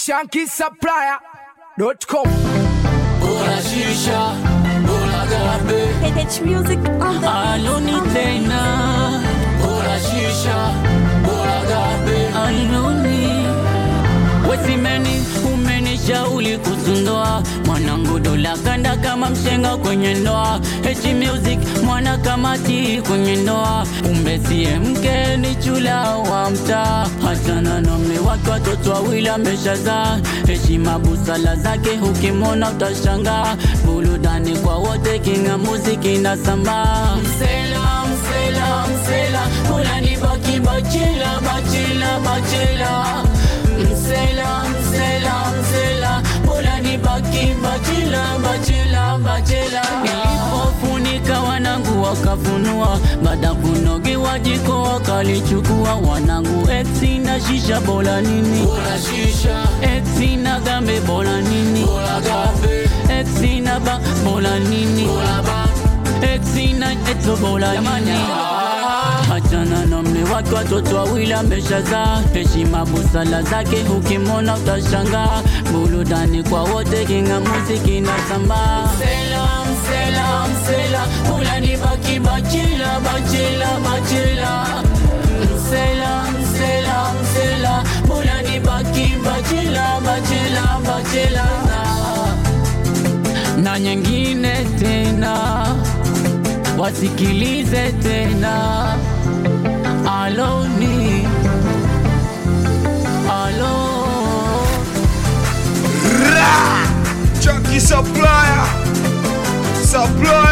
shankisupplier.com Bora shisha, bora gabe, H music on the aloni tena. Bora shisha, bora gabe, aloni. Wesimeni umenishauri kusundoa mwanangu, dola kanda kama mshenga kwenye ndoa. H music mwana kamati kwenye ndoa, umbesie mke ni chula wa mtaa, hachana na mme wake, watoto wawili ameshazaa. Heshima busala zake ukimwona utashangaa, burudani kwa wote, kinga muziki na sambaa. Msela, msela, msela, unani baki bachela, bachela, bachela Msela, msela, msela, bora nibaki bachela, bachela, bachela. Nilipofunika wanangu wakafunua, baada kunogewa jiko wakalichukua wanangu. Exi na shisha bora nini? Bora shisha. Exi na gambe bora nini? Bora gambe. Exi na ba bora nini? Bora ba. Exi na eto bora nini? Achana na mme wake, watoto wawili ameshazaa. Heshima busala zake ukimwona utashangaa. Burudani kwa wote, kinga muziki na sambaa. Msela, msela, msela, ulani baki bachela, bachela, bachela. Msela, msela, msela, ulani baki bachela, bachela, bachela. Na nyingine tena wasikilize tena aloni alo Chunky supplier Supplier